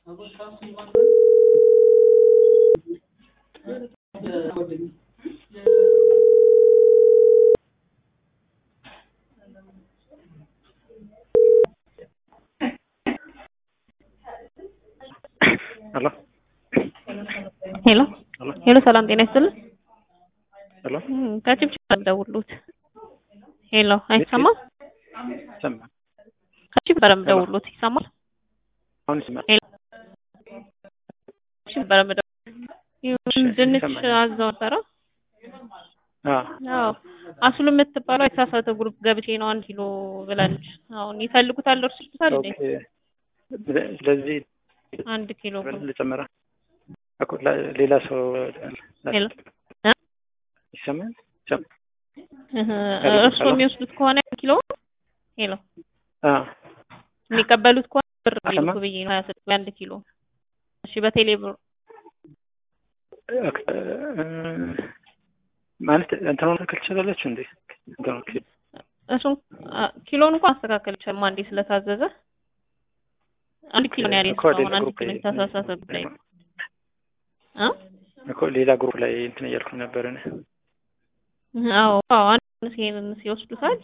ሄሎ ሄሎ ሄሎ ሄሎ፣ ሰላም ጤና ይስጥልን። ሄሎ እም፣ ከችፕችፕ ደውሉት። ሄሎ፣ አይሰማም? ሰማ ከችፕ በረም ደውሉት። ይሰማል? አሁን ይሰማል። ሄሎ፣ ችፕ በረም ደውሉት። ይሁን ድንች ይሰማል። አዘው ነበረ። አዎ አዎ፣ አሱሉ የምትባለው የተሳሳተ ግሩፕ ገብቼ ነው አንድ ኪሎ ብላለች። አሁን ይፈልጉታል፣ እርሱ ይሉታል እንዴ? ኦኬ። ስለዚህ አንድ ኪሎ ብር ልጨምራ እኮ ላ- ሌላ ሰው ሄሎ እ? ይሰማል። ይሰማል። እህ፣ ሄሎ፣ እርሱ ሄሎ። የሚወስዱት ከሆነ ኪሎ ሄሎ አዎ የሚቀበሉት ከሆነ ብር አሰማ? ይልኩ ብዬ ነው ሀያ ስድስት አንድ ኪሎ። እሺ በቴሌ ብር ኦኬ፣ እ፣ ማለት እንትኑን ትክክል ትችላለች እንዴ? እንትኑ እሱን አ- ኪሎን እንኳን ማስተካከል ይቻላል። አንዴ ስለታዘዘ አንድ ኪሎ ነው ያለኝ እኮ ሌላ እስካሁን አንድ ግሩፕ ኪሎ ላይ የተሳሳተበት ላይ እ እኮ ሌላ ግሩፕ ላይ እንትን እያልኩኝ ነበር እኔ። አዎ አዎ አንድ ይሄንን ሲወስዱታል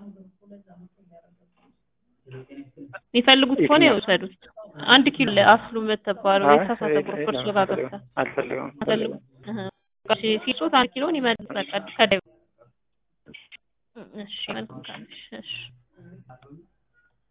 የሚፈልጉት ከሆነ የትኛው? ይወሰዱት። አንድ ኪሎ አስሉ የምትባለው አይ፣ የተሳሳተ አይ፣ ግሩፕ አይ፣ እርሱ ጋር አልፈልግም ገብታ አልፈልግም አፈልጉ ሲሶት አንድ ኪሎን ይመልስ በቃ ከደ እሺ መልካም እሺ እሺ